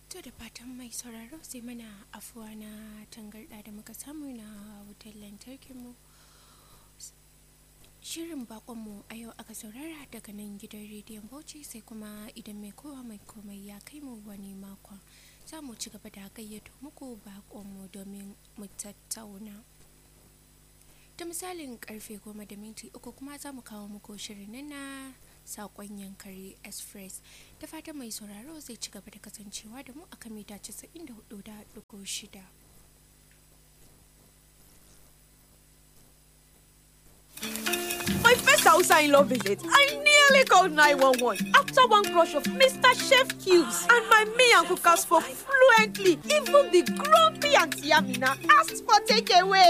To da fatan mai sauraro sai mana afuwa na tangarɗa da muka samu na wutar lantarkinmu. Shirin bakonmu a yau aka saurara daga nan gidan rediyon Bauchi sai kuma idan mai kowa mai komai ya kai mu wani makon za mu ci gaba da gayyato muku bakonmu domin mu tattauna. Da misalin karfe goma da minti uku kuma za mu kawo muku shirin nan na sakon yankari express da fatan mai sauraro zai ci gaba da kasancewa da mu a kan mita 94.6. My first Hausa in law visit, I nearly called 911 after one crush of Mr. Chef Cubes. And my me and cookers spoke fluently. Even the grumpy Auntie Amina asked for takeaway.